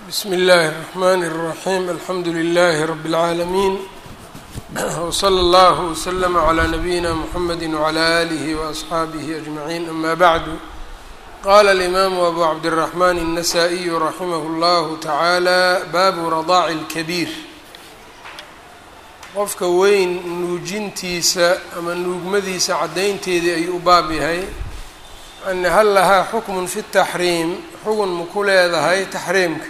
bsm اllaahi الرحmn الرaحيم alxamdu لlh رb العaalمين وslى اllه وslm عlى نbyina mحamedi وعlى آlih وأصxaabih أجمعين ama bعd qala الإmam أbu cabdالرحmn النsائي raximh اllah taعaalى babu radاc الكبيir qofka weyn nuujintiisa ama nuugmadiisa caddaynteedii ayuu u baab yahay yani hal lahaa xukmun fi التaxriim xugun maku leedahay taxriimka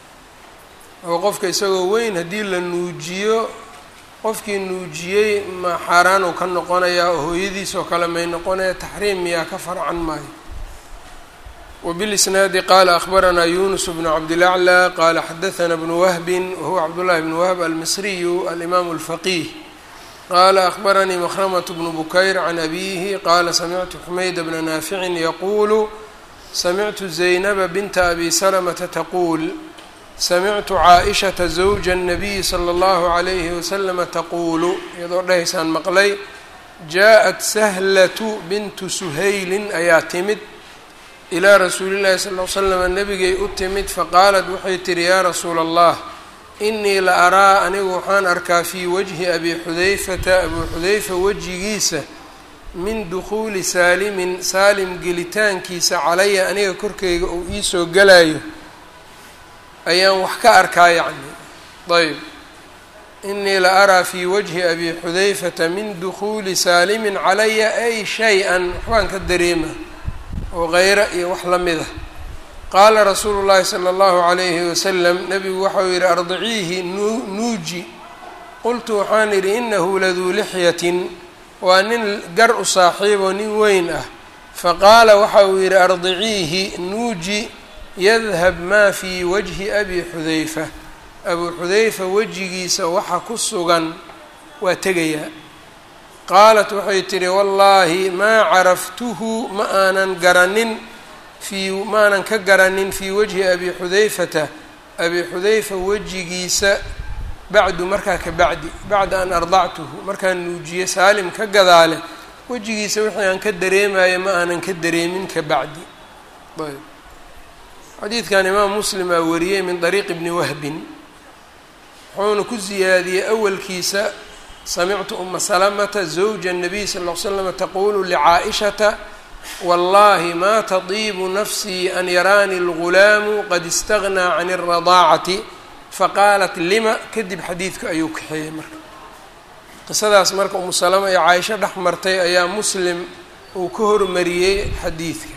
oo qofka isagoo weyn haddii la nuujiyo qofkii nuujiyey ma xaaraan uu ka noqonayaa oo hooyadiis oo kale may noqonaya taxriim miyaa ka farcan maayo wbilisnaadi qaala akhbaranaa yunus bnu cabdilaclى qaala xadaثna bnu wahbin wahuwa cabdullahi bnu wahb almisriyu alimaamu اlfaqiih qaala akhbaranii makhramat bnu bukayr can abihi qaala samictu xumayda bna naaficin yaquulu samictu zaynaba binta abi salamata taquul samictu caaishata zawja الnabiyi slى اllahu عalayhi waslama taquulu iyadoo dhahaysaan maqlay jaaءat sahlatu bintu suhaylin ayaa timid ilaa rasuuli llahi sal l slama nabigay u timid faqaalat waxay tihi yaa rasuula allah inii la araa anigu waxaan arkaa fii wajhi abi xudayfata abuu xudayfa wejigiisa min dukhuuli saalimin saalim gelitaankiisa calaya aniga korkeyga uu iisoo galayo ayaan wax ka arkaa yacni ayb inii la araa fii wajhi abi xudayfata min dukhuuli saalimin calaya ay shay-an waxbaan ka dareema oo keyra iyo wax la mid a qaala rasuulu llaahi sala allahu calayhi wasalam nabigu waxau yihi ardiciihi nuuji qultu waxaan idhi inahu laduu lixyatin waa nin gar u saaxiiboo nin weyn ah faqaala waxa uu yidhi ardiciihi nuuji yadhab maa fii wajhi abi xudayfa abuu xudayfa wejigiisa waxa ku sugan waa tegayaa qaalat waxay tidhi wallaahi maa caraftuhu ma aanan garanin fii ma aanan ka garanin fii wajhi abi xudayfata abi xudayfa wejigiisa bacdu markaa ka bacdi bacda an ardactuhu markaan nuujiye saalim ka gadaale wejigiisa wixii aan ka dareemayo ma aanan ka dareemin ka bacdi ayb xadiidkan imaam muslim aa wariyey min dariiqi bni wahbin wuxuuna ku siyaadiyey awalkiisa samictu uma salamata zawja الnabiy sal ll slama taqulu licaa'ishata wallahi ma tadiibu nafsii an yaraani اlgulaamu qad istagnaa can الradaacati faqaalat lima kadib xadiidka ayuu kaxeeyey marka qisadaas marka umu salama ee caaisho dhex martay ayaa muslim uu ka hormariyey xadiidka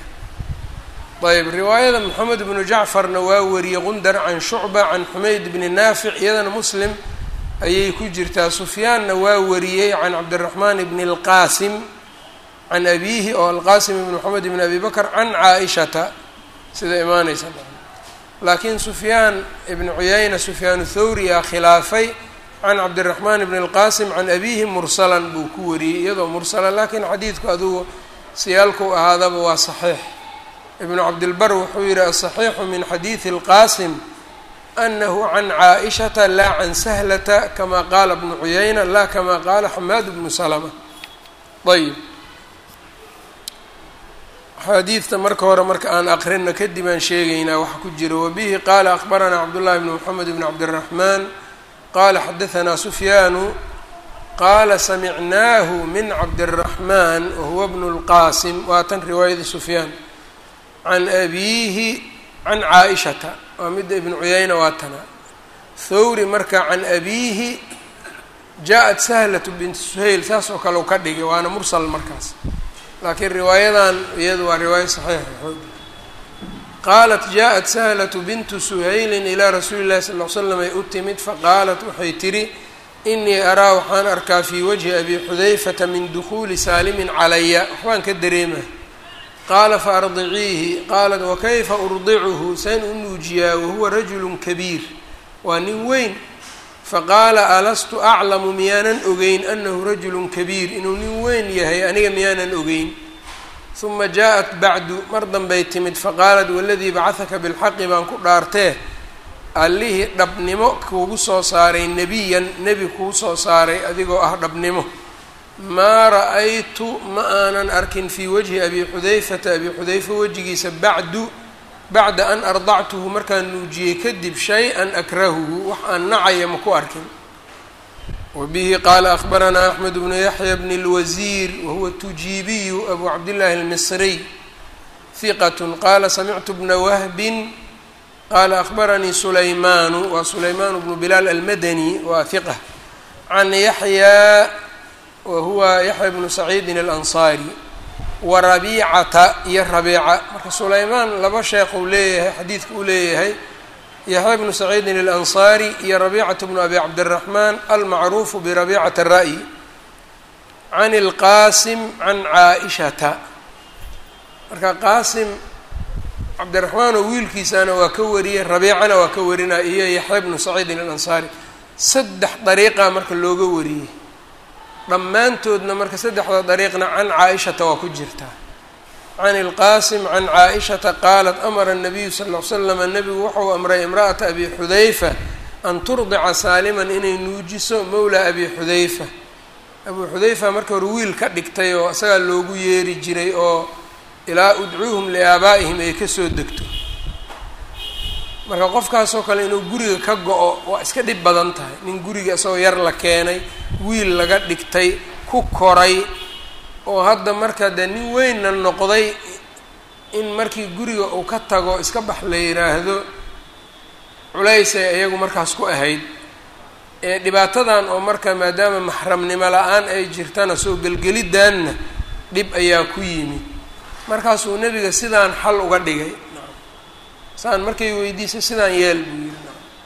ayb riwaayada moxamed bnu jacfarna waa wariyey qundar can shucba can xumayd bni naafic iyadana muslim ayay ku jirtaa sufyaanna waa wariyey can cabdiraxmaan bni اlqaasim can abiihi oo alqaasim ibn moxamed bn abi bakr can caaishata sida imaaneysa laakiin sufyaan ibn cuyayna sufyaan thawriyaa khilaafay can cabdiraxmaan bni اlqaasim can abiihi mursalan buu ku wariyey iyadoo mursala laakiin xadiidku adugu siyaalkuu ahaadaba waa saxiix ibnu cabdilbar wuxuu yihi asaxiixu min xadiidi اlqaasim anahu can caaishata laa can sahlata kama qaala bnu cuyayna laa kama qaala xamaad bnu salama ayb xaadiidta marka hore marka aan aqrina kadib aan sheegaynaa waxa ku jira wabihi qaala akbaranaa cabdullahi bn moxamed bn cabdiraxmaan qaala xadahanaa sufyaanu qaala samicnaahu min cabdiraxmaan wahuwa bnu lqaasim waa tan riwaayada sufyaan can abiihi can caaishata waa midda ibnu cuyayna waa tana thawri marka can abiihi jaa-at sahlatu bintu suhayl saas oo kale u ka dhigay waana mursal markaas laakiin riwaayadan iyadu waa riwaayo saxiixa xoog qaalat jaa-at sahlatu bintu suhaylin ilaa rasuuli llahi sal l slam ay u timid faqaalat waxay tidhi inii araa waxaan arkaa fii wajhi abi xudayfata min dukhuuli saalimin calaya waxbaan ka dareema qaala faardiciihi qaalat wakayfa urdicuhu sayn u nuujiyaa wahuwa rajulu kabiir waa nin weyn faqaala alastu aclamu miyaanan ogeyn anahu rajulu kabiir inuu nin weyn yahay aniga miyaanan ogeyn huma jaaءat bacdu mar danbay timid faqaalat waladii bacahaka bilxaqi baan ku dhaartee allihii dhabnimo kuugu soo saaray nebiyan nebi kuu soo saaray adigoo ah dhabnimo maa ra-aytu ma aanan arkin fii wajhi abi xudayfata abi xudayfa wejigiisa bacdu bacda an ardactuhu markaan nuujiyey kadib shay-an akrahuhu wax aan nacaya ma ku arkin wbihi qaala akbaranaa axmed bnu yaxya bn اlwasiir wahuwa tujiibiyu abu cabdillaahi اlmisriy hiqat qaala samictu bna wahbin qaala akbaranii sulaymaanu waa sulaymaan bnu bilaal almadani waa hiqa can yaxya wa huwa yaxya bnu saciidin alansaari wa rabiicata iyo rabiica marka sulaymaan laba sheekh uu leeyahay xadiidka uu leeyahay yaxya bnu saciidin alansaari iyo rabiicatu bnu abi cabdiraxmaan almacruufu birabicata ra'yi can ilqaasim can caa-ishata marka qaasim cabdiraxmaan oo wiilkiisana waa ka wariyey rabiicana waa ka warinaya iyo yaxya bnu saciidin alansaari saddex dariiqa marka looga wariyey dhammaantoodna marka saddexda dariiqna can caa-ishata waa ku jirtaa can ilqaasim can caa-ishata qaalat amara nabiyu sal ll ly slama nebigu wuxuu amray imra'ata abi xudayfa an turdica saaliman inay nuujiso mowla abi xudayfa abuu xudayfa marka hore wiil ka dhigtay oo isagaa loogu yeeri jiray oo ilaa udcuuhum liaabaa'ihim ay kasoo degto marka qofkaasoo kale inuu guriga ka go-o waa iska dhib badan tahay nin guriga isagoo yar la keenay wiil laga dhigtay ku koray oo hadda marka dee nin weynna noqday in markii guriga uu ka tago iska bax la yidhaahdo culaysay iyagu markaas ku ahayd ee dhibaatadan oo marka maadaama maxramnimo la-aan ay jirtana soo gelgelidaanna dhib ayaa ku yimid markaasuu nebiga sidaan xal uga dhigay saan markay weydiisay sidaan yeel buu yidhi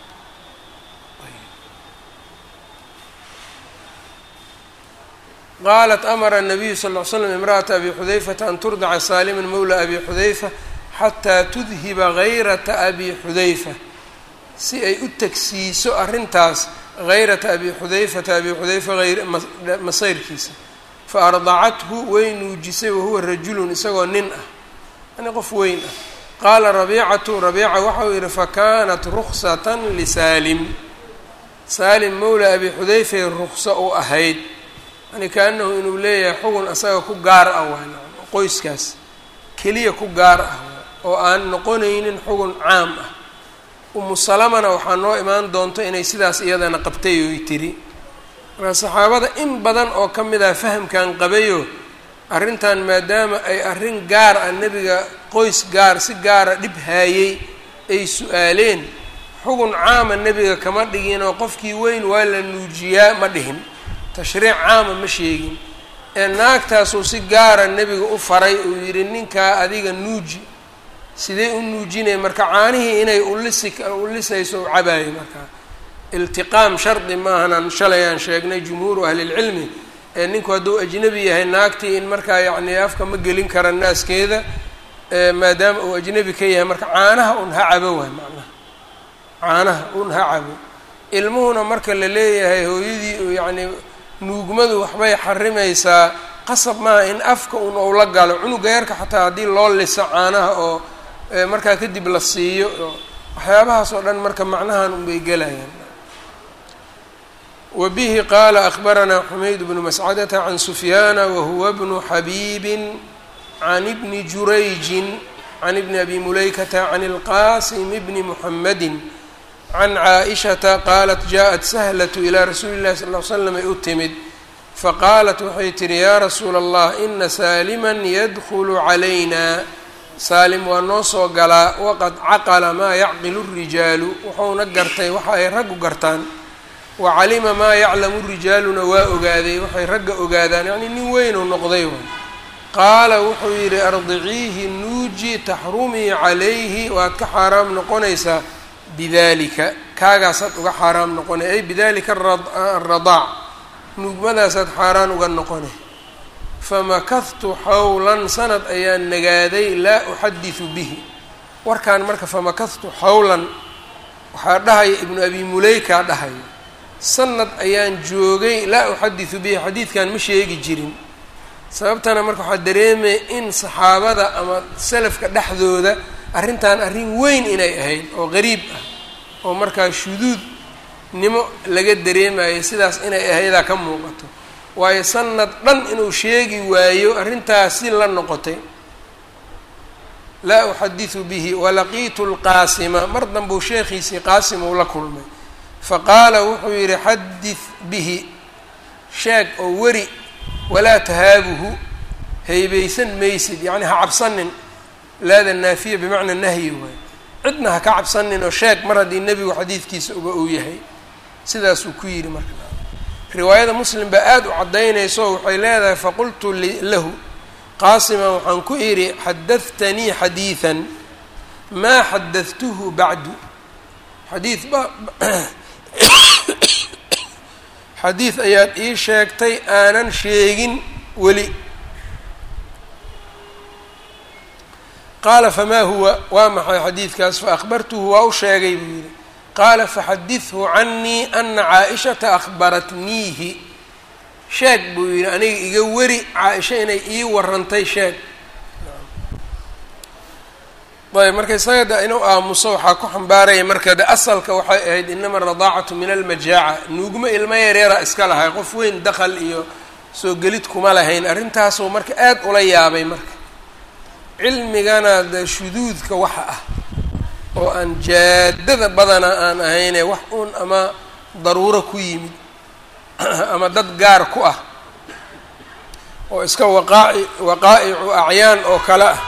qaalat amara الnabiyu sal ll ly slam imra'ata abi xudayfata an turdaca saaliman mowla abi xudayfa xataa tudhiba hayrata abi xudayfa si ay u tagsiiso arrintaas hayrata abi xudayfata abi xudayfa masayrkiisa fa ardacathu way nuujisay wahuwa rajulun isagoo nin ah yani qof weyn ah qaala rabiicatu rabiica waxau yihi fakanat ruksatan lisaalim saalim mowla abi xudayfay rukso u ahayd yani kaanahu inuu leeyahay xugun asaga ku gaar ah waay qoyskaas keliya ku gaar ah oo aan noqonaynin xugun caam ah umu salamana waxaa noo imaan doonto inay sidaas iyadana qabtay oy tiri marka saxaabada in badan oo ka mid ah fahamkan qabayo arrintan maadaama ay arrin gaar ah nebiga qoys gaar si gaara dhib haayey ay su-aaleen xugun caama nebiga kama dhigin oo qofkii weyn waa la nuujiyaa ma dhihin tashriic caama ma sheegin ee naagtaasuu si gaara nebiga u faray uu yidhi ninkaa adiga nuuji sidee u nuujinaya marka caanihii inay ulisi ulisayso u cabaayo markaa iltiqaam shardi maahanan shalay aan sheegnay jumhuuru ahlilcilmi ee ninku hadduu ajnebi yahay naagtii in markaa yacni afka ma gelin kara naaskeeda maadaama uu ajnebi ka yahay marka caanaha un ha cabo waay macnaha caanaha un ha cabo ilmuhuna marka la leeyahay hooyadii yacni nuugmadu waxbay xarimaysaa qasab maaha in afka un ou la galo cunuga yarka xataa haddii loo liso caanaha oo markaa kadib la siiyo waxyaabahaas oo dhan marka macnahan unbay gelayaan wa bihi qaala akbaranaa xumayd bnu mascadata can sufyaana wahuwa bnu xabiibin can ibni jurayjin can ibni abi mulaykata can ilqasim bni muxamadi can caaishata qaalat jaءat sahlatu ilaa rasuuli llahi sal l slam ay u timid faqaalat waxay tihi yaa rasuula allah ina saaliman yadkulu calayna saalim waa noo soo galaa waqad caqala maa yacqilu rijaalu wuxuuna gartay waxa ay raggu gartaan wa calima maa yaclamu rijaaluna waa ogaaday waxay ragga ogaadaan yacnii nin weynuu noqday way qaala wuxuu yidhi ardiciihi nuuji taxrumii calayhi waad ka xaaraam noqonaysaa bidalika kaagaasaad uga xaaraam noqonay ay bidalika aradaac nuugmadaasaad xaaraan uga noqonay famakahtu xawlan sanad ayaan nagaaday laa uxadisu bihi warkaan marka famakahtu xawlan waxaa dhahaya ibnu abi muleykaa dhahaya sanad ayaan joogay laa uxadisu bihi xadiidkan ma sheegi jirin sababtana marka waxaa dareemaya in saxaabada ama salafka dhexdooda arrintan arrin weyn inay ahayd oo qariib ah oo markaa shuduudnimo laga dareemayo sidaas inay ahaydaa ka muuqato waayo sanad dhan inuu sheegi waayo arrintaas si la noqotay laa uxadiثu bihi walaqiitu اlqaasima mar danbuu sheekhiisii qaasim uu la kulmay faqaala wuxuu yidhi xadid bihi sheeg oo weri walaa tahaabuhu haybaysan maysid yacni ha cabsanin laada naafiya bimacna nahyi waay cidna ha ka cabsanin oo sheeg mar haddii nebigu xadiidkiisa uba uu yahay sidaasuu ku yidhi marka riwaayada muslim baa aada u caddaynayso waxay leedahay faqultu lahu qaasima waxaan ku idhi xadahtanii xadiidan maa xadadtuhu bacdu xadiid ba xadiid ayaad ii sheegtay aanan sheegin weli qaala famaa huwa waa maxay xadiidkaas faakbartuhu waa u sheegay buu yidhi qaala faxadidhu canii ana caa-ishata akhbaratniihi sheeg buu yidhi aniga iga weri caa-isha inay ii warantay sheeg ayb marka isaga de inuu aamuso waxaa ku xambaaraya marka de asalka waxay ahayd inama aradaacatu min almajaaca nuugmo ilmo yareera iska lahay qof weyn dakal iyo soo gelid kuma lahayn arrintaasuu marka aad ula yaabay marka cilmigana de shuduudka waxa ah oo aan jaadada badana aan ahayne wax uun ama daruuro ku yimid ama dad gaar ku ah oo iska waqaaci waqaa'icu acyaan oo kale ah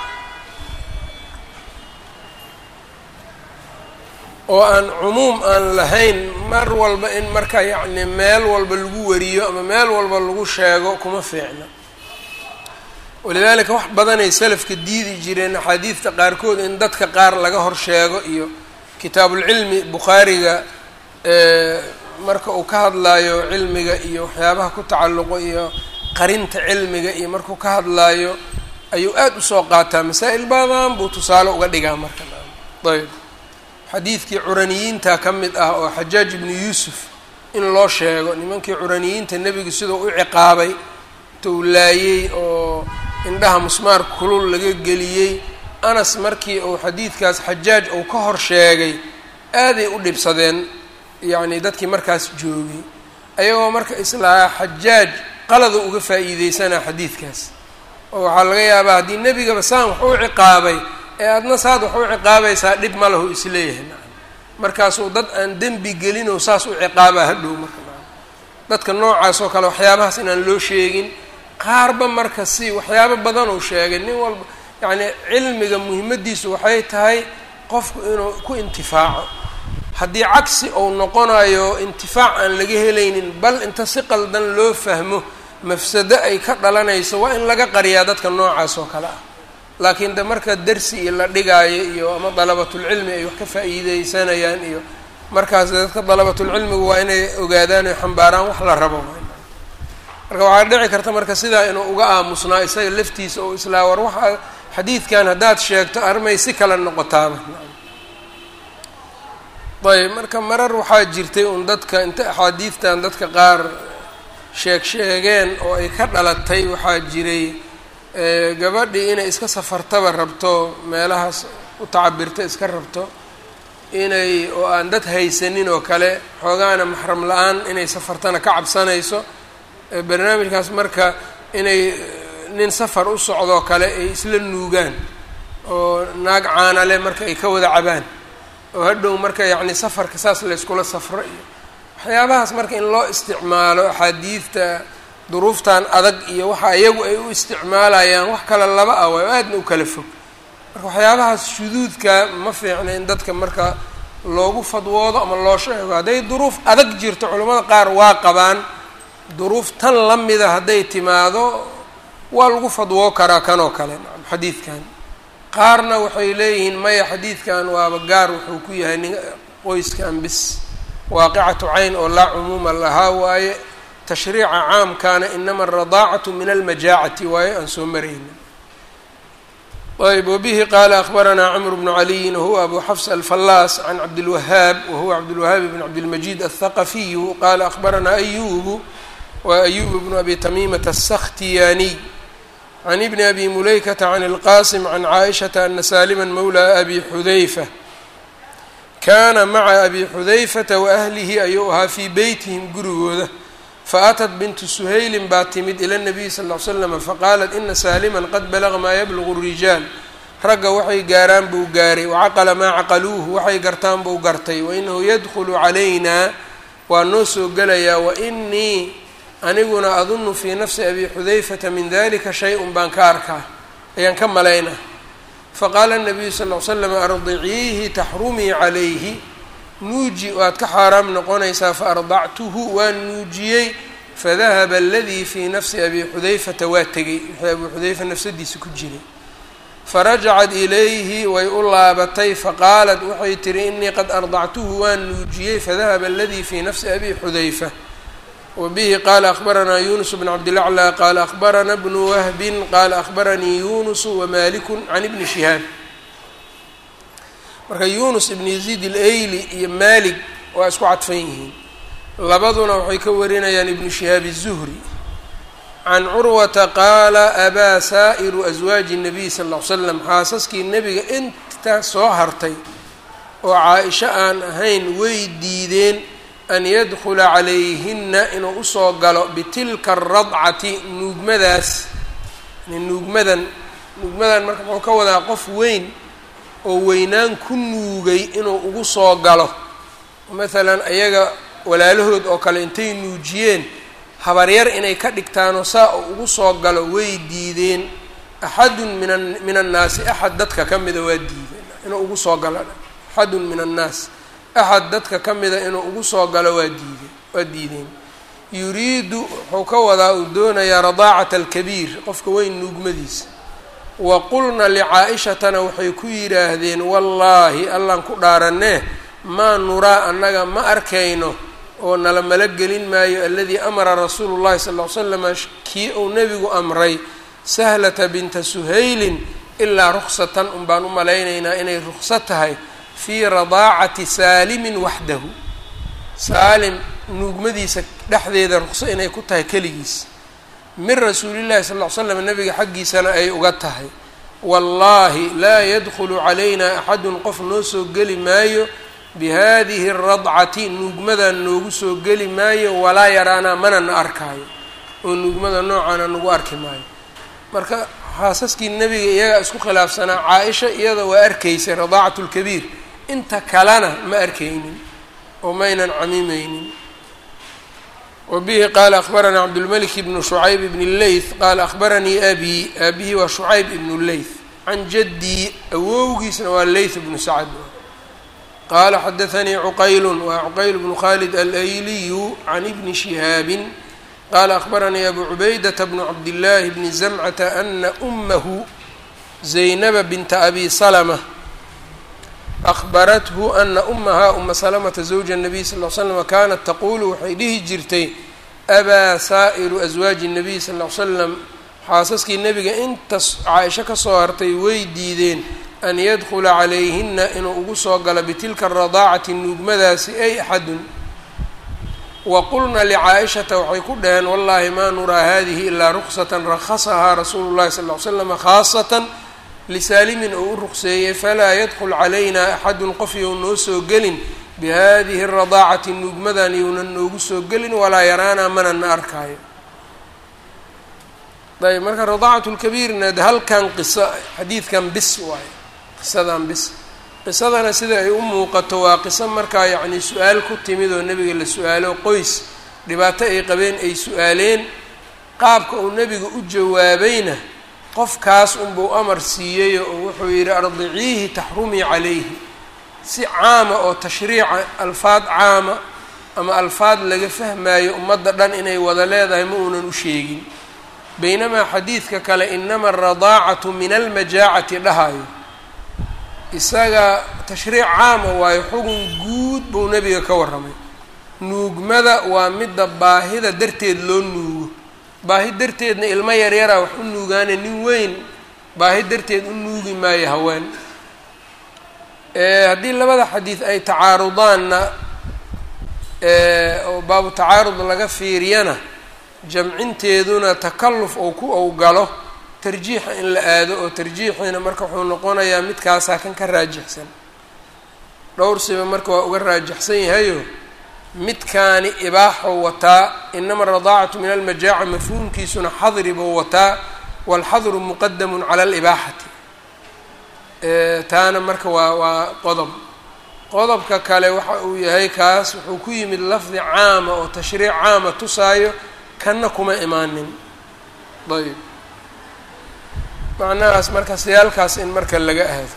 oo aan cumuum aan lahayn mar walba in marka yacni meel walba lagu wariyo ama meel walba lagu sheego kuma fiicna walidaalika wax badanay salafka diidi jireen axaadiidta qaarkood in dadka qaar laga hor sheego iyo kitaabulcilmi bukhaariga marka uu ka hadlaayo cilmiga iyo waxyaabaha ku tacalluqo iyo qarinta cilmiga iyo markuu ka hadlaayo ayuu aada usoo qaataa masaa-il badan buu tusaale uga dhigaa marka ayb xadiidkii curaniyiinta ka mid ah oo xajaaj ibnu yuusuf in loo sheego nimankii curaniyiinta nebigu siduu u ciqaabay tou laayey oo indhaha musmaar kulul laga geliyey anas markii uu xadiidkaas xajaaj uu ka hor sheegay aaday u dhibsadeen yacni dadkii markaas joogay ayagoo marka islaa xajaaj qalada uga faa'iideysanaa xadiidkaas oo waxaa laga yaabaa haddii nebigaba saan wax u ciqaabay ee adna saad wax u ciqaabaysaa dhib ma lahu isleeyahay nacam markaasuu dad aan dembi gelinoo saas u ciqaabaa hadhow marka nacam dadka noocaas oo kale waxyaabahaas inaan loo sheegin qaarba marka si waxyaabo badan uu sheegay nin walba yacni cilmiga muhimaddiisu waxay tahay qofku inuu ku intifaaco haddii cagsi uu noqonayo intifaac aan laga helaynin bal inta si qaldan loo fahmo mafsado ay ka dhalanayso waa in laga qariyaa dadka noocaas oo kale ah laakiin de marka dersi iyo la dhigaayo iyo ama dalabatulcilmi ay wax ka faa'iideysanayaan iyo markaas dadka dalabatulcilmigu waa inay ogaadaan oy xambaaraan wax la rabo marka waxaa dhici karta marka sidaa inuu uga aamusnaa isaga laftiisa oo islaa war waxaa xadiidkan haddaad sheegto armay si kale noqotaaba ayb marka marar waxaa jirtay un dadka inta axaadiidtan dadka qaar sheeg sheegeen oo ay ka dhalatay waxaa jiray gabadhii inay iska safartaba rabto meelahaas u tacabirta iska rabto inay oo aan dad haysanin oo kale xoogaana maxram la-aan inay safartana ka cabsanayso barnaamijkaas marka inay nin safar u socdoo kale ay isla nuugaan oo naag caanale marka ay ka wada cabaan oo hadhow marka yacni safarka saas layskula safro iyo waxyaabahaas marka in loo isticmaalo axaadiidta duruuftan adag iyo waxa iyagu ay u isticmaalayaan wax kale laba ah waa aadna u kala fog marka waxyaabahaas shuduudka ma fiicna in dadka marka loogu fadwoodo ama loo sheego hadday duruuf adag jirto culimmada qaar waa qabaan duruuf tan la mida hadday timaado waa lagu fadwoo karaa kanoo kale nacam xadiidkan qaarna waxay leeyihiin maya xadiidkan waaba gaar wuxuu ku yahay nin qoyskan bis waaqicatu cayn oo laa cumuuma lahaa waaye tashriica caamkaana inama aradaacatu min almajaacati waaye aan soo maraynin ayb wbihi qaala akbaranaa cmr bnu caliyin wahuwa abu xafs alfallaas can cabdilwahaab wahuwa cabdilwahaab bn cabdilmajid aلthaqafiyu qaala akbaranaa ayubu wa ayub bnu abi tamiimata aلsakhtiyaaniy can ibni abi mulaykata can اlqasim can caaishata ana salima mawla abi xudayfa kaana maca abi xudayfata waahlihi ayuu ahaa fii beytihim gurigooda faatat bintu suhaylin baa timid ila nabiyi sal ll ly slam faqaalat ina saaliman qad balaga maa yablugu rijaal ragga waxay gaaraan buu gaaray wacaqala maa caqaluuhu waxay gartaan buu gartay wainahu yadkhulu calaynaa waa noo soo gelayaa wainii aniguna adunnu fii nafsi abi xudayfata min dalika shay-un baan ka arkaa ayaan ka malaynaa faqaala nabiyu sal l slam ardiciihi taxrumii calayhi nuuji waad ka xaaraam noqonaysaa faardactuhu waan nuujiyey fadahaba aladii fii nafsi abi xudayfata waa tegey wixii abuu xudayfa nafsadiisa ku jiray farajacat ilayhi way u laabatay faqaalat waxay tihi inii qad ardactuhu waan nuujiyey fadahaba aladii fii nafsi abi xudayfa wbihi qala akbaranaa yunus bn cabdilaclى qala akbarana bnu wahbin qala akbaranii yunusu wamaliku can ibni shihaab marka yunus ibn yaziid ilayli iyo malik waa isku cadfan yihiin labaduna waxay ka warinayaan ibnu shihaab الzuhri can curwata qaala abaa saa'iru aswaaji الnabiy sal ll ly slam xaasaskii nebiga inta soo hartay oo caa-isho aan ahayn way diideen an yadkula calayhina inuu usoo galo bitilka aradcati nuugmadaas nuugmadan nuugmadan marka muxuu ka wadaa qof weyn oo weynaan ku nuugay inuu ugu soo galo maalan ayaga walaalahood oo kale intay nuujiyeen habaryar inay ka dhigtaanoo saa uu ugu soo galo way diideen axadun mina min annaasi axad dadka ka mida waa diideen inuu ugu soo galo axadun min annaas axad dadka ka mida inuu ugu soo galo waa diide waa diideen yuriidu wuxuu ka wadaa uu doonayaa radaacata alkabiir qofka weyn nuugmadiisa wa qulna licaa-ishatana waxay ku yidhaahdeen wallaahi allaan ku dhaaranee maa nuraa annaga ma arkayno oo nala malo gelin maayo aladii amara rasuulu llahi sal ll ly slama kii uu nebigu amray sahlata binta suhaylin ilaa ruksatan un baan u malaynaynaa inay rukso tahay fii radaacati saalimin waxdahu saalim nuugmadiisa dhexdeeda ruqso inay ku tahay keligiis min rasuulillahi sal ll ly slam nabiga xaggiisana ay uga tahay wallaahi laa yadkhulu calayna axadun qof noo soo geli maayo bihadihi aradcati nuugmadan noogu soo geli maayo walaa yaraanaa mana na arkaayo oo nuugmada noocaana nagu arki maayo marka xaasaskii nebiga iyagaa isku khilaafsanaa caa-isha iyada waa arkaysay radaacatu lkabiir inta kalena ma arkaynin oo maynan camiimeynin wa bihi qaala akbaranaa cabdulmalik ibnu shucayb ibn leyth qaala akbaranii abi aabihii waa shucayb ibnu leyth can jaddii awowgiisna waa leyth ibnu sacad qaala xadaanii cuqaylu waa cuqayl bnu khalid alayliyu can ibni shihaabin qaala akbaranii abu cubaydata bnu cabdillaahi bni zamcata ana umahu zaynaba binta abi salma akbarathu ana umahaa uma salamata zawja الnabiy sal l slam kanat taqulu waxay dhihi jirtay abaa saa'iru aswaaji الnabiy sal l slam xaasaskii nebiga intas caaisho kasoo hartay way diideen an yadkula calayhina inuu ugu soo galo bitilka aradaacati nuugmadaasi ay axadun wa qulna licaa-ishata waxay ku dhaheen wallahi maa nuraa hadihi ilaa ruksatan rakhasahaa rasuulu llahi sal l slama khaasatan lisaalimin oo u ruqseeyey falaa yadkul calayna axadun qof you noo soo gelin bihadihi radaacati nuugmadan younan noogu soo gelin walaa yaraanaa mana na arkaayo ayb marka radaacatu lkabiirna de halkan qiso xadiidkan bis waayo qisadan bis qisadana sida ay u muuqato waa qiso markaa yacni su-aal ku timid oo nebiga la su-aalo qoys dhibaato ay qabeen ay su-aaleen qaabka uu nebiga u jawaabayna qofkaas unbuu amar siiyey oo wuxuu yidhi ardiciihi taxrumii calayhi si caama oo tashriica alfaad caama ama alfaad laga fahmaayo ummadda dhan inay wada leedahay ma uunan u sheegin baynamaa xadiidka kale inama aradaacatu min almajaacati dhahayo isaga tashriic caama waayo xugun guud buu nebiga ka warramay nuugmada waa midda baahida darteed loo nuugo baahi darteedna ilmo yaryaraa wax u nuugaane nin weyn baahi darteed u nuugi maayo haween haddii labada xadiid ay tacaarudaanna oo baabu tacaarud laga fiiriyana jamcinteeduna takalluf ou ku ou galo tarjiixa in la aado oo tarjiixiina marka wuxuu noqonayaa midkaasaa kan ka raajixsan dhowr siba marka waa uga raajixsan yahayo midkaani ibaaxou wataa inama aradaacatu min almajaaca mafhuumkiisuna xadri buu wataa waalxadru muqadamun cala alibaaxati taana marka waa waa qodob qodobka kale waxa uu yahay kaas wuxuu ku yimid lafdi caama oo tashriic caama tusaayo kanna kuma imaanin ayb macnahaas marka siyaalkaas in marka laga aado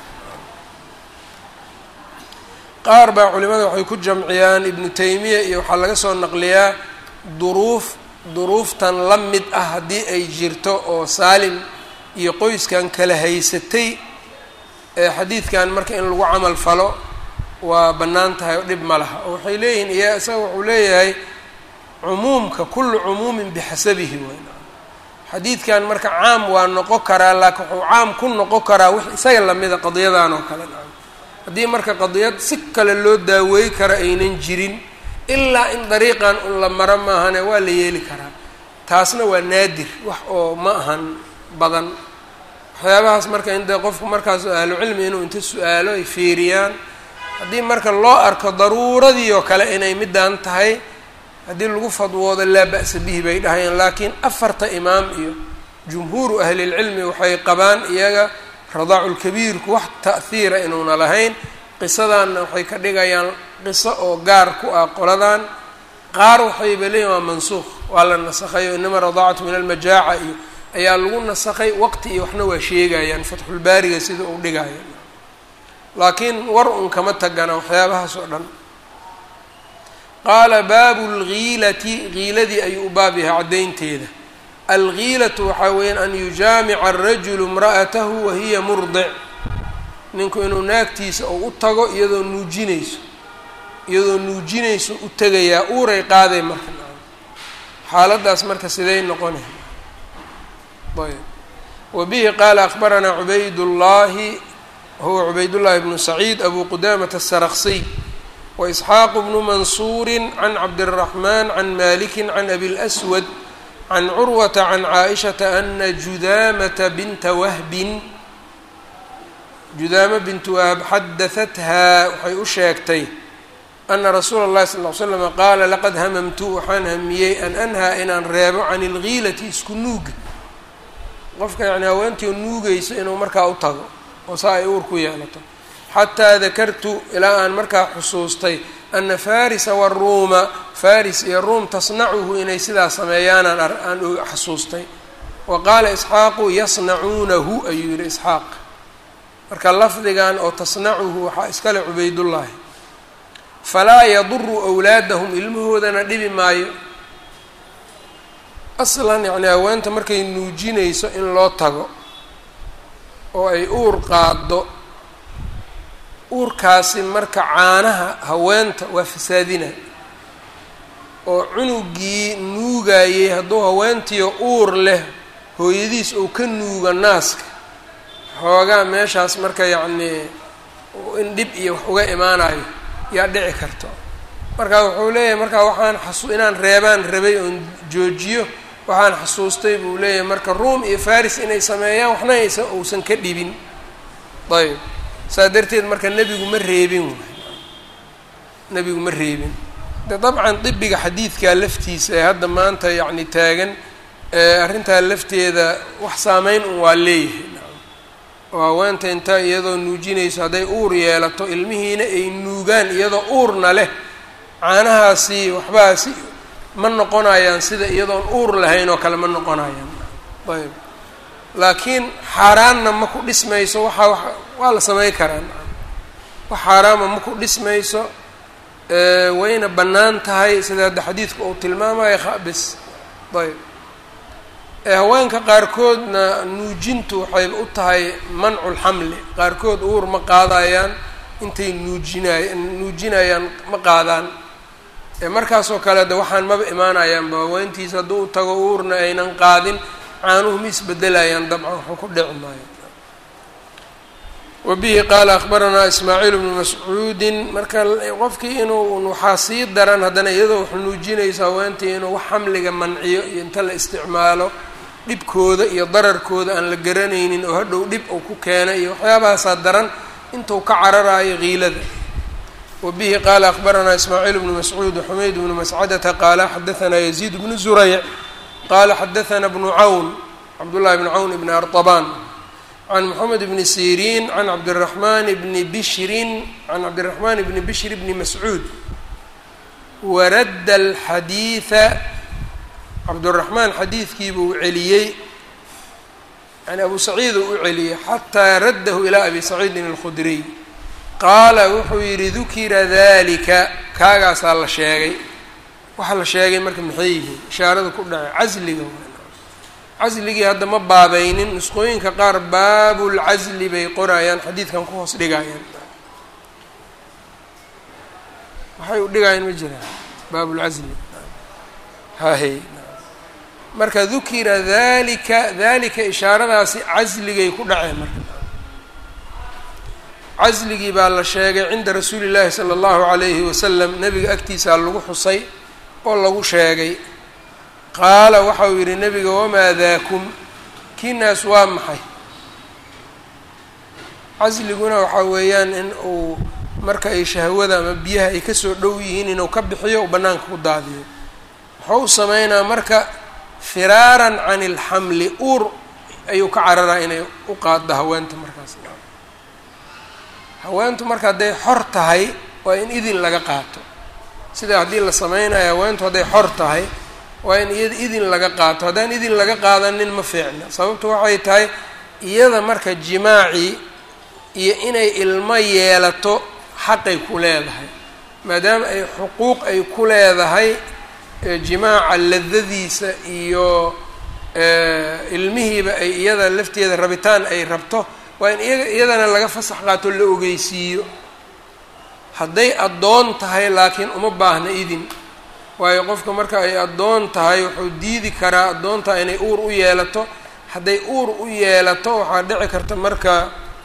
qaar baa culimada waxay ku jamciyaan ibnu taymiya iyo waxaa laga soo naqliyaa duruuf duruuftan la mid ah haddii ay jirto oo saalim iyo qoyskan kala haysatay ee xadiidkan marka in lagu camal falo waa bannaan tahay oo dhib ma laha oo waxay leeyihiin iya isaga wuxuu leeyahay cumuumka kullu cumuumin bixasabihi weyn xadiidkan marka caam waa noqon karaa laakiin wuxuu caam ku noqon karaa wix isaga lamida qadiyadan oo kale haddii marka qadiyad si kale loo daaweey kara aynan jirin ilaa in dariiqan un la maro maahane waa la yeeli karaa taasna waa naadir wax oo ma ahan badan waxyaabahaas marka in dee qofku markaas ahlucilmi inuu inta su-aalo ay fiiriyaan haddii marka loo arko daruuradii oo kale inay midaan tahay haddii lagu fadwoodo laa ba'sa bihi bay dhahayaan laakiin afarta imaam iyo jumhuuru ahlilcilmi waxay qabaan iyaga radaaculkabiirku wax ta'hiira inuuna lahayn qisadanna waxay ka dhigayaan qiso oo gaar ku ah qoladan qaar waxayba leeyihin waa mansuuq waa la nasakhay o inama radaacatu min almajaaca iyo ayaa lagu nasakhay waqti iyo waxna waa sheegayaan fatxulbaariga sida uu dhigaya laakiin war un kama tagana waxyaabahaas oo dhan qaala baabu lgiilati giiladii ayuu u baab yahay caddaynteeda algiilatu waxaa weeyaan an yujaamica arajulu imra'atahu wahiya murdic ninku inuu naagtiisa ou u tago iyadoo nuujinayso iyadoo nuujinayso u tegayaa uuray qaaday marka xaaladaas marka siday noqonay ayb wa bihi qaala akbaranaa cubaydullaahi wahuwa cubaydullaahi bnu saciid abu qudamata asaraqsiy waisxaaqu bnu mansuuri can cabdiraxmaan can maliki can abi lswad can curwata can caaishata ana judaamata binta wahbin judaama bintu wahb xadahathaa waxay u sheegtay ana rasuula اllahi sal ly slama qaala laqad hamamtu waxaan hamiyey an anhaa inaan reebo can ilgiilati isku nuuga qofka yani haweentii nuugayso inuu markaa u tago oo saa ay uur ku yeelato xataa dakartu ilaa aan markaa xusuustay ana farisa waruuma faris iyo ruum tasnacuhu inay sidaa sameeyaanaan aan xasuustay wa qaala isxaaqu yasnacuunahu ayuu yihi isxaaq marka lafdigan oo tasnacuhu waxaa iskale cubaydullaahi falaa yaduru awlaadahum ilmahoodana dhibi maayo aslan yacni haweenta markay nuujinayso in loo tago oo ay uur qaado uurkaasi marka caanaha haweenta waa fasaadina oo cunugii nuugayey hadduu haweentiyo uur leh hooyadiis ou ka nuuga naaska xoogaa meeshaas marka yacnii in dhib iyo wax uga imaanayo yaa dhici karto marka wuxuu leeyahay marka waxaan xasu inaan reebaan rabay oon joojiyo waxaan xasuustay buu leeyahay marka ruum iyo faris inay sameeyaan waxna aysa uusan ka dhibin ayb saa darteed marka nebigu ma reebin waay nebigu ma reebin de dabcan dibiga xadiidkaa laftiisa ee hadda maanta yacni taagan arrintaa lafteeda wax saameyn un waa leeyahay oo haweenta intaa iyadoo nuujinayso hadday uur yeelato ilmihiina ay nuugaan iyadoo uurna leh caanahaasi waxbaasi ma noqonayaan sida iyadoon uur lahayn oo kale ma noqonayaan ayb laakiin xaaraanna ma ku dhismayso waxaa wa waa la samey karaa wax xaaraama ma ku dhismayso wayna bannaan tahay sida hadda xadiidku uu tilmaamayo khabis ayb haweenka qaarkoodna nuujintu waxay u tahay mancu lxamli qaarkood uur ma qaadayaan intay nuujinay nuujinayaan ma qaadaan markaasoo kale de waxaan maba imaanayaanba haweentiisa hadduu u tago uurna aynan qaadin caanuhu ma isbedelayaan dabcan waxuu ku dhici maayo wabihi qaala akhbaranaa ismaaciil bnu mascuudin marka qofkii inuu waxaa sii daran haddana iyadoo wax nuujinayso haweentii inuu wax xamliga manciyo iyo inta la isticmaalo dhibkooda iyo dararkooda aan la garanaynin oo hadhow dhib uu ku keenay iyo waxyaabahaasaa daran intuu ka cararaayo kiilada wabihi qaala akhbaranaa ismaaciil bnu mascuud xumayd bnu mascadata qaala xadaanaa yaziid bnu zurayc qaala xadaanaa bnu cawn cabdullahi bnu cawn ibni artabaan can moxamed bni siriin can cabdiraxmaan bni bishrin can cabdiraxmaan bni bishr bni mascuud waradda alxadiida cabduraxmaan xadiidkiibuu celiyey yani abu saciid uu u celiyey xataa raddahu ilaa abi saciidin alkhudriy qaala wuxuu yidhi dukira dalika kaagaasaa la sheegay waxaa la sheegay marka maxay yihiin ishaarada ku dhacay casliga casligii hadda ma baabaynin nusqooyinka qaar baabulcasli bay qorayaan xadiidkan ku hoos dhigayaan waxay u dhigayaan ma jiraan baabulcasli hahe marka dukira dalika dalika ishaaradaasi casligay ku dhaceen marka casligii baa la sheegay cinda rasuuli llaahi sala allahu calayhi wasalam nebiga agtiisaa lagu xusay oo lagu sheegay qaala waxa uu yidhi nebiga wamaa daakum kiinaas waa maxay casliguna waxaa weeyaan in uu marka ay shahwada ama biyaha ay kasoo dhow yihiin inuu ka bixiyo u bannaanka ku daadiyo muxuu u sameynaa marka firaaran can ilxamli uur ayuu ka cararaa inay u qaaddo haweenta markaas haweentu marka hadday xor tahay waa in idin laga qaato sida haddii la sameynayo haweentu hadday xor tahay waa in iyada idin laga qaato haddaan idin laga qaadanin ma fiicna sababtu waxay tahay iyada marka jimaacii iyo inay ilmo yeelato xaqay ku leedahay maadaama ay xuquuq ay ku leedahay jimaaca ladadiisa iyo ilmihiiba ay iyada lafteeda rabitaan ay rabto waa in iyaga iyadana laga fasax qaato la ogeysiiyo hadday addoon tahay laakiin uma baahna idin waayo qofka marka ay addoon tahay wuxuu diidi karaa addoontaa inay uur u yeelato hadday uur u yeelato waxaa dhici karta marka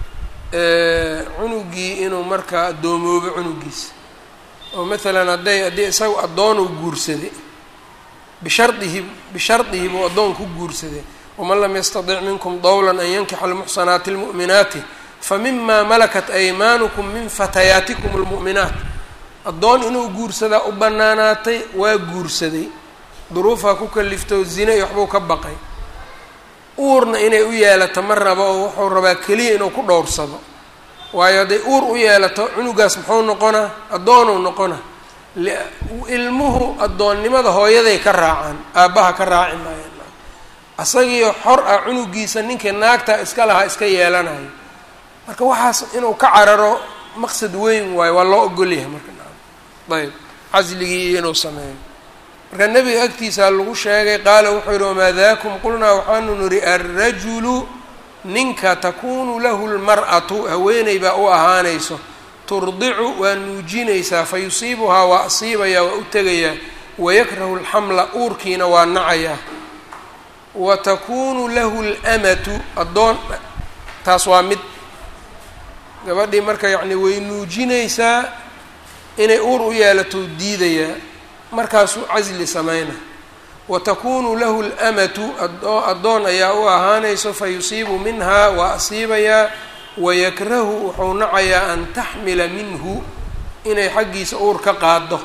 cunugii inuu marka adoomoobo cunugiisa oo maalan hadday haddii isagu addoonuu guursaday bishardihi bishardihi buu addoon ku guursaday waman lam yastatic minkum dowlan an yankixa almuxsanaati almu'minaati famima malakat aymaanukum min fatayaatikum almu'minaat addoon inuu guursadaa u bannaanaatay waa guursaday duruufaa ku kalifto zine iyo waxbuu ka baqay uurna inay u yeelato ma rabo oo wuxuu rabaa keliya inuu ku dhowrsado waayo hadday uur u yeelato cunugaas muxuu noqonaa addoonuu noqona ilmuhu addoonnimada hooyaday ka raacaan aabbaha ka raaci maayaan asagiio xor ah cunugiisa ninkii naagta iska lahaa iska yeelanayo marka waxaas inuu ka cararo maqsad weyn waayo waa loo ogolyahay marka ayb casligii iyo inuu sameeyo marka nebiga agtiisaa lagu sheegay qaala wuxuu yihi wamaa daakum qulnaa waxaanu nidhi alrajulu ninka takunu lahu lmar'atu haweeney baa u ahaanayso turdicu waa nuujinaysaa fa yusiibuhaa waa asiibayaa waa u tegayaa wayakrahu alxamla uurkiina waa nacayaa wa takunu lahu lmatu addoon taas waa mid gabadhii marka yacni way nuujinaysaa inay uur u yeelatou diidayaa markaasuu casli sameyna wa takunu lahu lamatu addoon ayaa u ahaanayso fa yusiibu minhaa waa asiibayaa wayakrahu wuxuu nacayaa an taxmila minhu inay xaggiisa uur ka qaado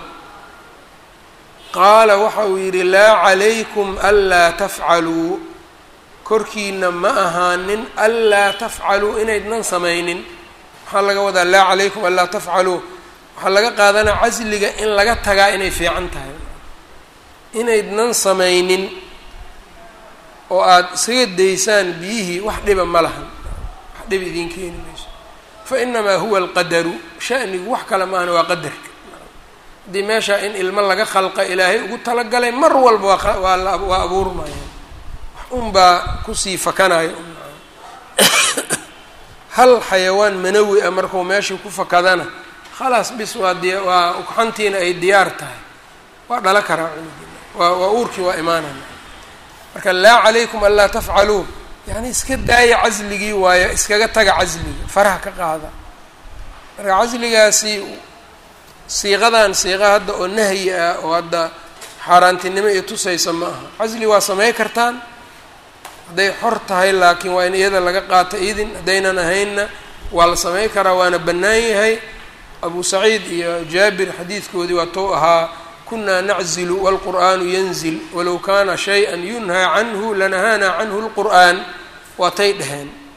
qaala waxa uu yidhi laa calaykum anlaa tafcaluu korkiina ma ahaanin anlaa tafcaluu inaydnan samaynin waxaa laga wadaa laa calaykum anlaa tafcaluu waxaa laga qaadanaa casliga in laga tagaa inay fiican tahay inaydnan samaynin oo aada isaga daysaan biyihii wax dhiba ma lahan wax dhiba idiin keeni mayso fa inamaa huwa alqadaru shanigu wax kale maahana waa qadarka haddii meesha in ilmo laga khalqa ilaahay ugu talagalay mar walba waa waa abuurmayaan wax unbaa kusii fakanayo hal xayawaan manawi ah markuu meeshii ku fakadana khalaas bis waa diya waa ugxantiina ay diyaar tahay waa dhala karaa cunugii waa waa uurkii waa imaanaya marka laa calaykum anlaa tafcaluu yani iska daaya casligii waayo iskaga taga casliga faraha ka qaada marka casligaasi siiqadan siiqa hadda oo nahyi ah oo hadda xaaraantinimo iyo tusaysa ma aha casli waa samey kartaan hadday xor tahay laakiin waa in iyada laga qaato idin haddaynan ahaynna waa la samey karaa waana bannaan yahay abu saciid iyo jaabir xadiidkoodii waa tou ahaa kunaa naczilu wاlqur'aanu yanzil walow kana shayئa yunhaa canhu lanahaana canhu اlqur'aan waatay dhaheen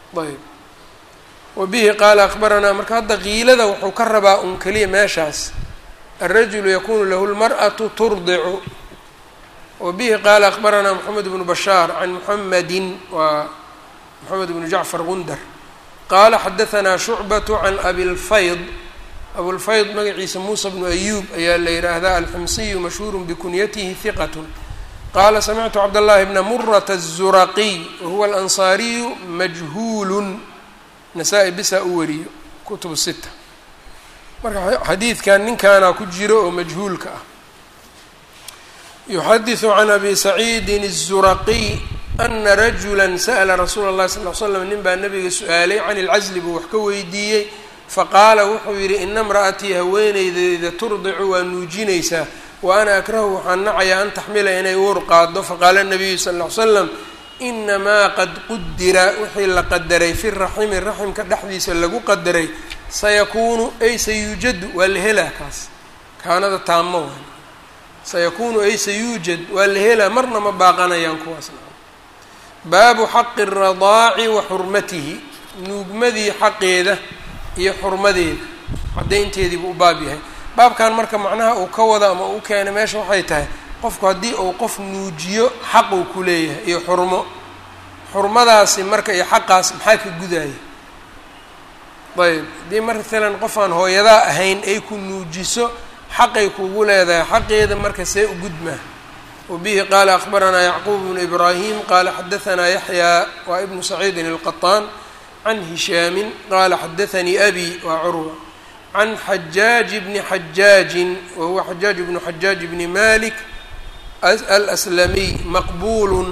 ayb wa bihi qaala akbaranaa marka hadda kiilada wuxuu ka rabaa un keliya meeshaas alrajulu yakunu lahu lmar'atu turdicu wa bihi qaala akbaranaa moxamed bnu bashaar can muxamedin waa moxamed bnu jacfar gundar qaala xadahanaa shucbatu can abilfayd abulfayd magaciisa muusa bnu ayuub ayaa la yidhaahdaa alximsiyu mashhuuru bikunyatihi hiqat qaala samictu cabdاllahi bna murata الzuraqiy wahuwa alansaariyu majhuulu nasaa-i bisaa u wariyo kutub sita marka xadiidkan ninkaana ku jiro oo majhuulka ah yuxadiثu can abi saciidin الzuraqiy ana rajula sa'la rasuula اllahi sal l slam nin baa nabiga su-aalay can ilcasli buu wax ka weydiiyey faqaala wuxuu yidhi ina imra'atii haweeneydeyda turdicu waa nuujinaysaa wa ana akrahu waxaan nacayaa an taxmila inay uur qaado faqaala nabiyu sal ll ly slam inamaa qad qudira wixii la qadaray fi raximi raximka dhexdiisa lagu qadaray sayakuunu ay sayuujadu waa la helaa kaas kaanada taamo waay sayakuunu ay sayuujad waa la helaa marna ma baaqanayaan kuwaasna baabu xaqi اradaaci wa xurmatihi nuugmadii xaqeeda iyo xurmadeeda caddaynteediibuu u baab yahay baabkan marka macnaha uu ka wada ama u keenay meesha waxay tahay qofku haddii uu qof nuujiyo xaq uu ku leeyahay iyo xurmo xurmadaasi marka iyo xaqaas maxaa ka gudaya ayb haddii matalan qof aan hooyadaa ahayn ay ku nuujiso xaqay kugu leedahay xaqeeda marka see u gudmaa wabihi qaala akbaranaa yacquub bnu ibraahim qaala xadahanaa yaxyaa waa ibnu saciidin alqaطaan can hishaamin qaala xadaanii abi waa curwa can xajaaji bni xajaajin wahuwa xajaaj bnu xajaaj bni malik alslamiy maqbuulun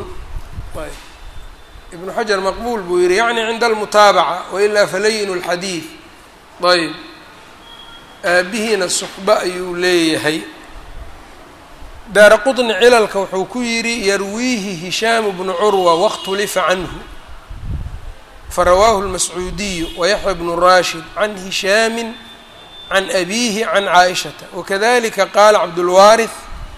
ibnu xajar maqbuul buu yihi yacni cinda almutaabaca wailaa falayin اlxadiid ayb aabihiina suxba ayuu leeyahay daara quطni cilalka wuxuu ku yidhi yarwiihi hishaamu bnu curwa waاkhtulifa canhu farawaahu اlmascuudiyu wayaxya bnu rashid can hishaami can abiihi can caaishata wakadalika qaala cabdulwaariث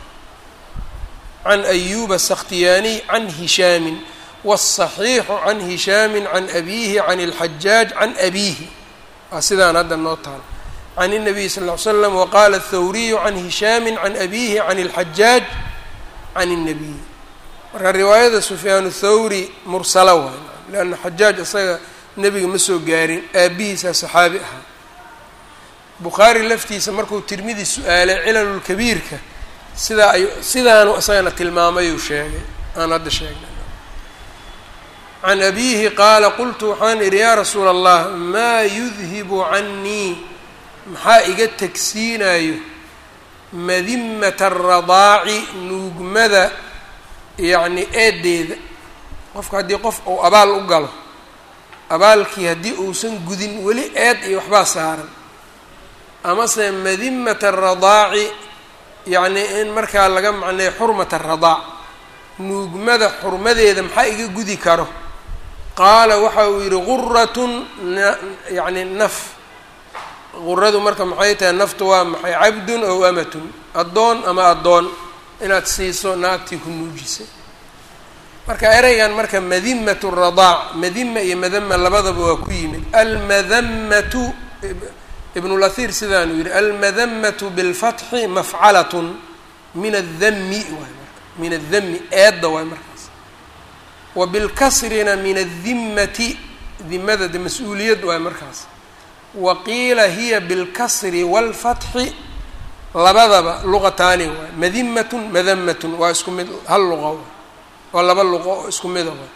can ayuba asakhtiyaaniy can hishaamin wالصaxiixu can hishaami can abiihi can اlxajaaj can abiihi waa sidaan hadda noo taal can الnabiy sal ll ly slam waqaala aلthawriyu can hishaami can abiihi can اlxajaaj can الnabiy marka riwaayada sufyaan الthawri mursala waay leanna xajaaj isaga nebiga ma soo gaarin aabihiisaa saxaabi ahaa bukhaari laftiisa markuu tirmidi su-aalay cilalulkabiirka sidaa ay sidaanu isagana tilmaamayuu sheegay aan hadda sheegnay can abiihi qaala qultu waxaan idhi yaa rasuula allah maa yudhibu cannii maxaa iga tegsiinayo madimata aradaaci nuugmada yacni eedeeda qofka haddii qof uu abaal u galo abaalkii haddii uusan gudin weli eed iyo waxbaa saaran amase madimata aradaaci yacni in markaa laga macneeyo xurmata aradaac nuugmada xurmadeeda maxaa iga gudi karo qaala waxa uu yidhi guratun yacni naf guradu marka maxay tahay naftu waa maxay cabdun ow amatun addoon ama addoon inaad siiso naagtii ku nuujisay marka ereygan marka madimatu radaac madima iyo madama labadaba waa ku yimid almadamatu ibnulahir sidaanuu yidhi almadamatu bilfatxi mafcalatun min addami waay marka min addami eedda waay markaas wa bilkasrina min addimmati dimada de mas-uuliyad waay markaas wa qiila hiya bilkasri waalfatxi labadaba luqataani waay madimatun madamatun waa isku mid hal luqa waay waa laba luqo oo isku mida waay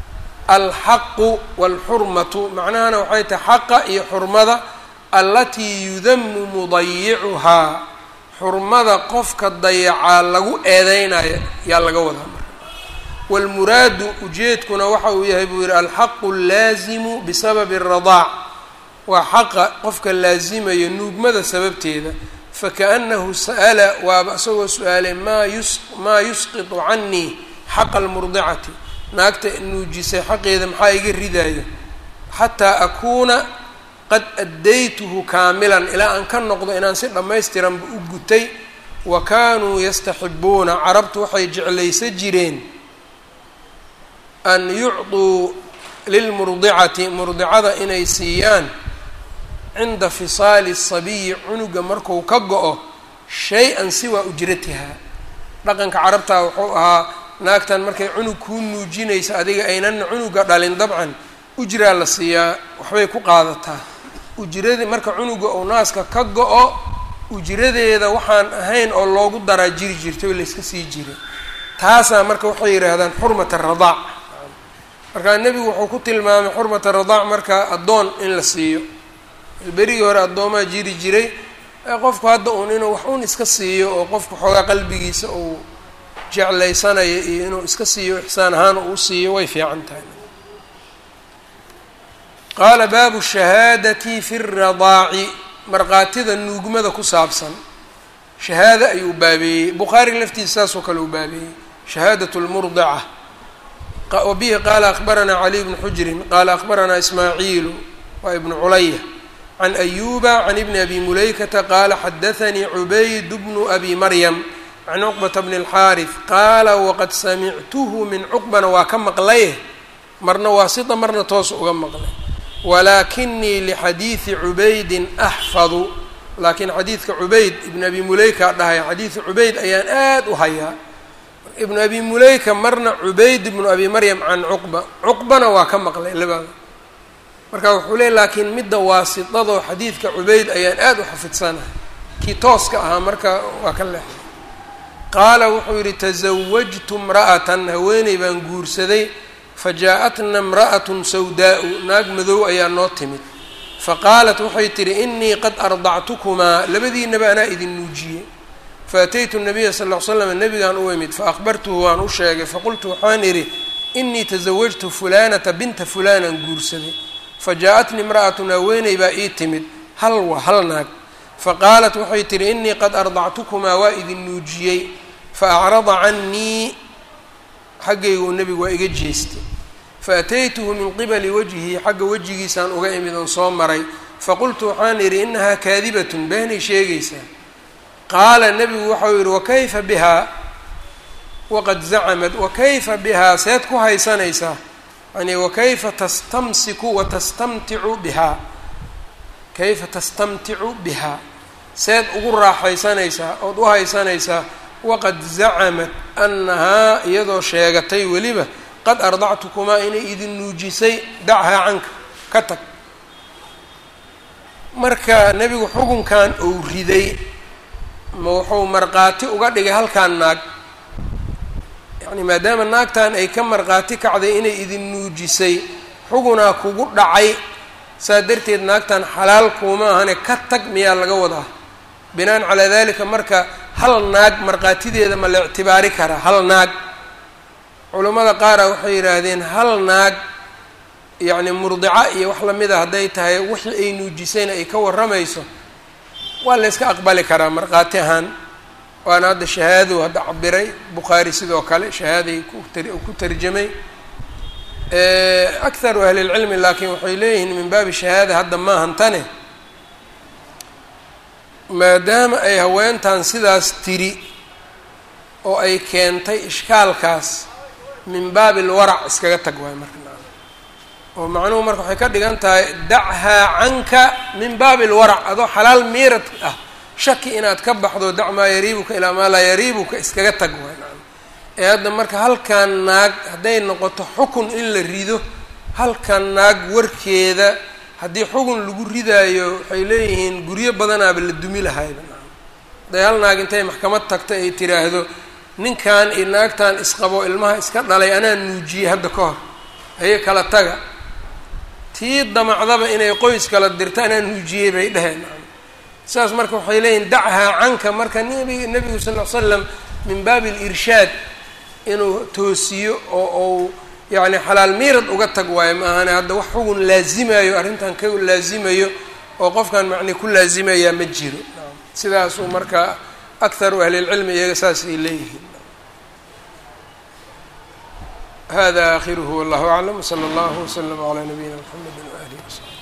alxaqu waalxurmatu macnahana waxay tahay xaqa iyo xurmada allatii yudamu mudayicuhaa xurmada qofka dayacaa lagu eedeynayo yaa laga wadaa marka waalmuraadu ujeedkuna waxa uu yahay buu yihi alxaqu allaazimu bisababi aradaac waa xaqa qofka laasimayo nuugmada sababteeda fakaأnahu sa'ala waaba isagoo su-aalay maa yus maa yusqiطu canii xaqa almurdicati naagta nuujisay xaqeeda maxaa iga ridaayo xataa akuuna qad addaytuhu kaamilan ilaa aan ka noqdo inaan si dhammaystiranba u gutay wa kaanuu yastaxibuuna carabtu waxay jeclaysa jireen an yucطuu lilmurdicati murdicada inay siiyaan cinda fisaali sabiyi cunuga marku ka go-o shay-an siwaa ujratihaa dhaqanka carabtaa wuxuu ahaa naagtan markay cunug kuu nuujinaysa adiga aynana cunuga dhalin dabcan ujraa la siiyaa waxbay ku qaadataa ujradii marka cunuga uu naaska ka go-o ujradeeda waxaan ahayn oo loogu daraa jiri jirtay oo layska sii jiray taasaa marka waxay yidhaahdaan xurmat aradaac markaa nebigu wuxuu ku tilmaamay xurmat aradaac marka addoon in la siiyo berigii hore addoomaa jiri jiray qofku hadda uun inuu wax un iska siiyo oo qofku xoogaa qalbigiisa uu jeclaysanayo iyo inuu iska siiyo ixsaan ahaan uu siiyo way fiican tahay qaala baabu shahaadati fi radaaci markhaatida nuugmada ku saabsan shahaado ayuu baabeeyey bukhaari laftiisa saasoo kale uu baabeeyey shahaadat lmurdica wa bihi qaala akbaranaa caliy bnu xujrin qaala akbaranaa ismaaciilu waa ibnu culaya can ayuba can ibni abi mulaykata qaala xadaanii cubayd bnu abi maryam can cuqbata bni اlxaariث qaala waqad samictuhu min cuqbana waa ka maqlaye marna waasita marna toos uga maqlay walaakinii lixadiidi cubaydin axfadu laakiin xadiidka cubayd ibn abi muleyka dhahay xadiidu cubayd ayaan aad u hayaa ibnu abi muleyka marna cubayd ibnu abi maryam can cuqba cuqbana waa ka maqlay labada marka wuxuu leey laakiin midda waasitadoo xadiidka cubayd ayaan aad u xafidsanahay kii tooska ahaa marka waa ka leexday qaala wuxuu yidhi tasawajtu imra'atan haweeney baan guursaday fajaa-atna imra'atun sawdaa-u naag madow ayaa noo timid faqaalat waxay tidhi inii qad ardactukumaa labadiinaba anaa idin nuujiyey faataytu nabiya sal ll ly slam nabigaan u imid faaqbartuhu waan u sheegay faqultu waxaan idhi inii tasawajtu fulanata binta fulanaan guursaday fajaa-atni imra'atun haweeney baa ii timid hal wa hal naag faqaalat waxay tidhi inii qad ardactukumaa waa idin nuujiyey faacrada cannii xaggaygu nebigu waa iga jeestay faataytuhu min qibali wajhihi xagga wejigiisaan uga imid oon soo maray faqultu waxaan idhi inahaa kaadibatun beenay sheegaysaa qaala nebigu waxau yidhi wakayfa bihaa waqad zacamad wakayfa bihaa seed ku haysanaysaa yani wakayfa tastamsiku watastamticu bihaa kayfa tastamticu bihaa seed ugu raaxaysanaysaa ood u haysanaysaa waqad zacamad annahaa iyadoo sheegatay weliba qad ardactukumaa inay idin nuujisay dachaa canka ka tag marka nebigu xukunkan uu riday ma wuxuu markhaati uga dhigay halkaan naag yacni maadaama naagtan ay ka markhaati kacday inay idin nuujisay xugunaa kugu dhacay saa darteed naagtan xalaal kuuma ahane ka tag miyaa laga wadaa binaan calaa dalika marka hal naag markhaatideeda ma la ictibaari karaa hal naag culammada qaara waxay yidhaahdeen hal naag yacni murdica iyo wax lamida hadday tahay wixii ay nuujisayna ay ka warramayso waa la yska aqbali karaa markhaati ahaan waana hadda shahaadou hadda cabiray bukhaari sidoo kale shahaaday ku tarjamay akharu ahli lcilmi laakiin waxay leeyihiin min baabi shahaada hadda maahan tane maadaama ay haweentan sidaas tiri oo ay keentay ishkaalkaas min baabi lwarac iskaga tag waay marka oo macnuhu marka waxay ka dhigan tahay dachaa canka min baabi lwarac adoo xalaal miirad ah shaki inaad ka baxdo dac maa yariibuka ilaa maa laa yariibuka iskaga tag waay ee hadda marka halkan naag hadday noqoto xukun in la rido halkan naag warkeeda haddii xugun lagu ridaayo waxay leeyihiin guryo badanaaba la dumi lahayba hadday hal naag intay maxkamad tagta ay tiraahdo ninkan iyo naagtan isqabo ilmaha iska dhalay anaa nuujiyey hadda ka hor haye kala taga tii damacdaba inay qoys kala dirto anaa nuujiyey bay dheheen saas marka waxay leeyihin dachaa canka marka nbi nebigu sal l slam min baabi alirshaad inuu toosiyo oo ou yacni xalaal miirad uga tag waayo ma ahane hadda wax xugun laazimayo arrintan ka laazimayo oo qofkan macni ku laazimayaa ma jiro sidaasuu marka akharu ahlilcilmi iyaga saas ay leeyihiin hada akhiruhu wallahu aclam wsala allahu wslama calaa nabiyina mxamedi waalihi wasaxbi